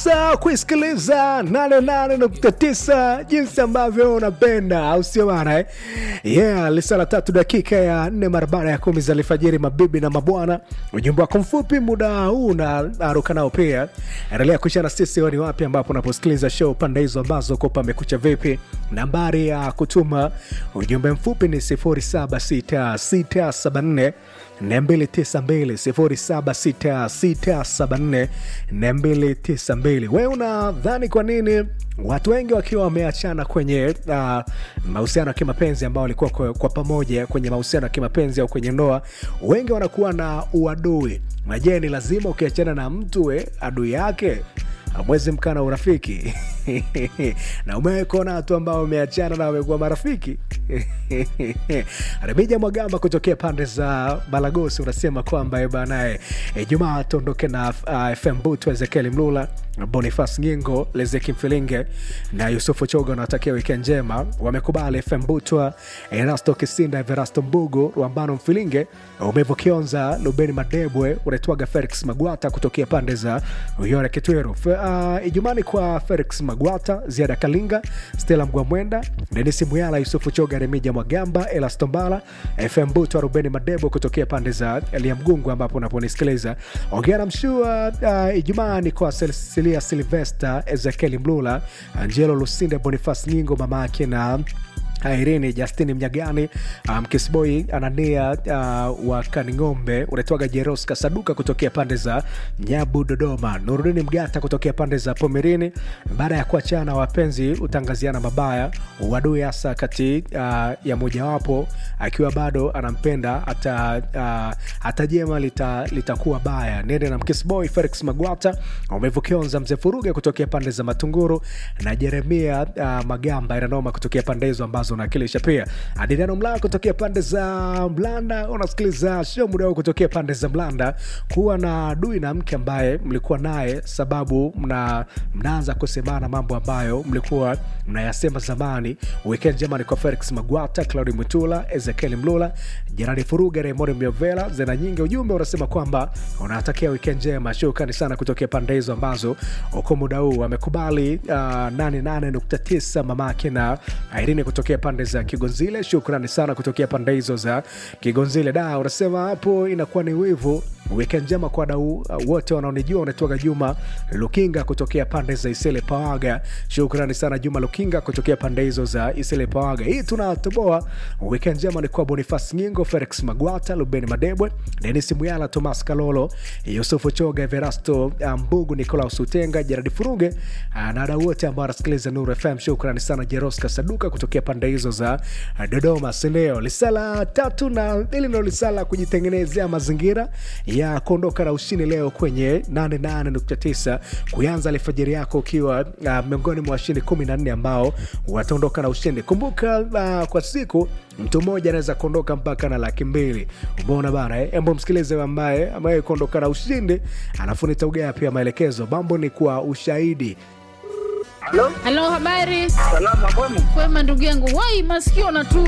sasa kuisikiliza 88.9 jinsi ambavyo unapenda, au sio bana eh? Yeah, lisala tatu dakika ya nne mara baada ya kumi za alfajiri, mabibi na mabwana. Ujumbe wako mfupi muda huu unaruka nao pia, endelea kushana sisi ni wapi ambapo unaposikiliza show pande hizo ambazo kopa amekucha vipi. Nambari ya kutuma ujumbe mfupi ni 076674 292 wewe unadhani kwa nini watu wengi wakiwa wameachana kwenye uh, mahusiano ya kimapenzi ambao walikuwa kwa, kwa pamoja kwenye mahusiano ya kimapenzi au kwenye ndoa wengi wanakuwa na uadui na je ni lazima ukiachana na mtu we adui yake amwezi mkana urafiki na umewahi kuona watu ambao wameachana na wamekuwa marafiki remija mwagamba kutokea pande za balagosi unasema kwamba banaye ijumaa tuondoke na uh, fm butu ezekieli mlula bonifas ngingo lezeki mfilinge na yusufu choga wanatakia wikend njema wamekubali fm butwa erasto kisinda everasto mbugu rwambano mfilinge umevu kionza lubeni madebwe unaitwaga felix magwata kutokea pande za uyore kitweru uh, ijumani kwa felix magwata ziada kalinga stela mgwamwenda denisi muyala yusufu choga remija mwagamba elastombala fm butwa rubeni madebo kutokea pande za elia mgungu ambapo unaponisikiliza ongea na mshua uh, ijumaa ni kwa cecilia silvester ezekieli mlula angelo lusinde bonifas nyingo mama yake na Irene Justini Mnyagani, mkisboi um, Anania uh, wa Kaning'ombe, unaitwaga Jeros Kasaduka kutokea pande za Nyabu, Dodoma, Nurudini Mgata kutokea pande za Pomerini. Baada ya kuachana, wapenzi utangaziana mabaya, uadui hasa kati uh, ya mojawapo akiwa bado anampenda hata uh, hata jema litakuwa lita baya. Nende na mkisboy Felix Magwata, umevukionza mzee Furuge kutokea pande za Matunguru na Jeremia uh, Magamba inanoma kutokea pande hizo ambazo unawakilisha pia adiriano mlaa kutokea pande za mlanda unasikiliza show muda huu kutokea pande za mlanda kuwa na adui na mke ambaye mlikuwa naye sababu mna, mnaanza kusemana mambo ambayo mlikuwa mnayasema zamani weekend jamani kwa felix magwata claudi mwitula ezekieli mlula jerani furuga raymond miovela zena nyingi ujumbe unasema kwamba unatakia weekend njema shukrani sana kutokea pande hizo ambazo uko muda huu amekubali uh, 88.9 mamake na Irene kutokea pande za Kigonzile. Shukrani sana kutokea pande hizo za Kigonzile. Da, unasema hapo inakuwa ni wivu. Weekend njema kwa wadau uh, wote wanaonijua. Unatoka Juma Lukinga kutokea pande za Isele Pawaga. Shukrani sana Juma Lukinga kutokea pande hizo za Isele Pawaga. Hii tunatoboa. Weekend njema ni kwa Bonifas Nyingo, Felix Magwata, Lubeni Madebwe, Denis Muyala, Thomas Kalolo, Yusufu Choga, Everasto Mbugu, Nicolaus Utenga, Jeradi Furuge uh, na wadau wote ambao wanasikiliza Nuru FM. Shukrani sana Jeros Kasaduka kutokea pande hizo za Dodoma. Sindio, lisala tatu na hili ndo lisala kujitengenezea mazingira ya kuondoka na ushindi leo kwenye 88.9 kuanza alfajiri yako ukiwa uh, miongoni mwa washindi 14 ambao wataondoka na ushindi. Kumbuka uh, kwa siku mtu mmoja anaweza kuondoka mpaka na laki mbili. Umeona bana eh? Embo msikilize ambaye ambaye kuondoka na ushindi, alafu nitaugea pia maelekezo. Mambo ni kwa ushahidi. Halo, Halo, habari? salama kwema? Kwema ndugu yangu, wai masikio na tu